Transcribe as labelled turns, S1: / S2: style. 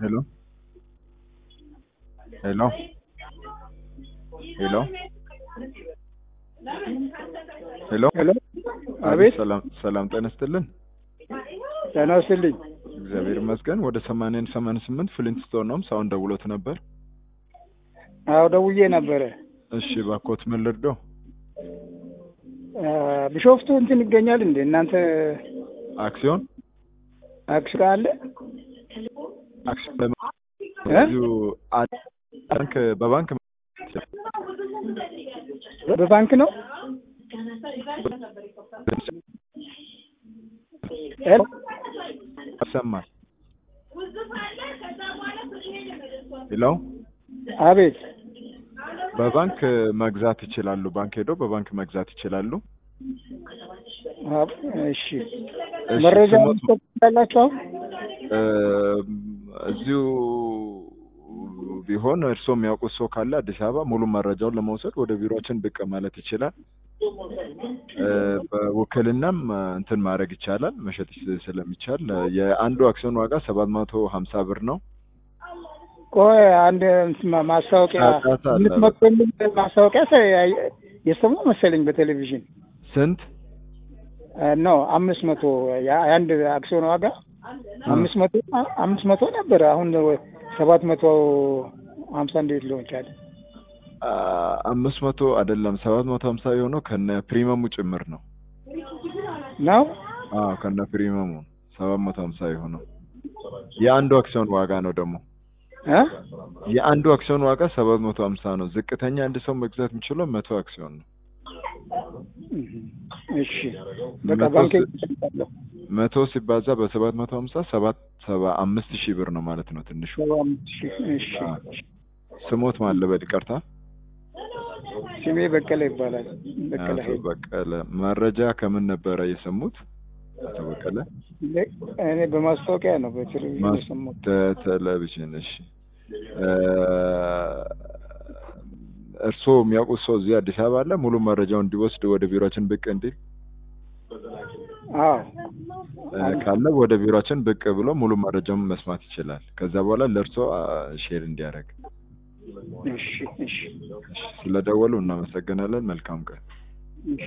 S1: Hello? Hello? ሄሎ ሄሎ
S2: ሄሎ አቤት
S1: ሰላም ሰላም ጤና ይስጥልን።
S2: ጤና ይስጥልኝ።
S1: እግዚአብሔር ይመስገን። ወደ ሰማንያን ሰማንያ ስምንት ፍሊንትስቶን ነው ሳሁን ደውሎት ነበር።
S2: አዎ ደውዬ ነበረ።
S1: እሺ ባኮት ምን ልርዳው?
S2: አ፣ ቢሾፍቱ እንትን ይገኛል እንዴ እናንተ
S1: አክሲዮን
S2: አክሲዮን አለ?
S1: አክሲዮን በም-
S2: እ?
S1: እዚሁ አ- ባንክ በባንክ
S2: በባንክ ነው? ሄሎ
S1: ይሰማል። ሄሎ
S2: አቤት
S1: በባንክ መግዛት ይችላሉ። ባንክ ሄደው በባንክ መግዛት ይችላሉ።
S2: አ፣ እሺ
S1: እሺ፣
S2: መረጃ
S1: ስሞት
S2: መስጠት ትችላላችሁ? አሁን
S1: እ፣ እዚሁ ቢሆን እርስዎ የሚያውቁት ሰው ካለ አዲስ አበባ ሙሉ መረጃውን ለመውሰድ ወደ ቢሮችን ብቅ ማለት ይችላል። እ፣ በውክልናም እንትን ማድረግ ይቻላል፣ መሸጥ ስለሚቻል የአንዱ አክሲዮን ዋጋ ሰባት መቶ ሀምሳ ብር ነው።
S2: ቆይ አንድ እንትን ማ- ማስታወቂያ
S1: ጫጫታ አለ።
S2: የምትመጡ የሚል ማስታወቂያ ሰ- የሰማሁ መሰለኝ በቴሌቪዥን
S1: ስንት?
S2: ነው አምስት መቶ ያ- የአንድ አክሲዮን ዋጋ አምስት መቶ አምስት መቶ ነበረ። አሁን ሰባት መቶ ሀምሳ እንዴት ሊሆን ቻለ?
S1: አ፣ አምስት መቶ አይደለም ሰባት መቶ ሀምሳ የሆነው ከነ ፕሪመሙ ጭምር ነው።
S2: ነው
S1: አዎ ከነ ፕሪመሙ ሰባት መቶ ሀምሳ የሆነው የአንዱ አክሲዮን ዋጋ ነው ደግሞ
S2: እ?
S1: የአንዱ አክሲዮን ዋጋ ሰባት መቶ ሀምሳ ነው። ዝቅተኛ አንድ ሰው መግዛት የሚችለው መቶ አክሲዮን ነው።
S2: እሺ በቃ
S1: መቶ
S2: ባንክ
S1: ስ- መቶ ሲባዛ በሰባት መቶ ሀምሳ ሰባት ሰባ አምስት ሺህ ብር ነው ማለት ነው ትንሹ።
S2: እሺ
S1: ስሞት ማለበል ይቅርታ።
S2: ስሜ በቀለ ይባላል። በቀለ
S1: አቶ
S2: ኃይል
S1: በቀለ መረጃ ከምን ነበረ የሰሙት? አቶ በቀለ
S2: እኔ በማስታወቂያ ነው በቴሌቪዥን
S1: ማስ-
S2: የሰማሁት።
S1: ቴሌቪዥን። እሺ እ፣ እርስዎ የሚያውቁት ሰው እዚህ አዲስ አበባ አለ? ሙሉ መረጃው እንዲወስድ ወደ ቢሮችን ብቅ እንዲል
S2: አዎ
S1: እ፣ ካለ ወደ ቢሮችን ብቅ ብሎ ሙሉ መረጃውን መስማት ይችላል። ከዛ በኋላ ለእርስዎ አ፣ ሼር እንዲያደርግ።
S2: እሺ እሺ
S1: እሺ፣ ስለደወሉ እናመሰግናለን። መልካም ቀን።
S2: እሺ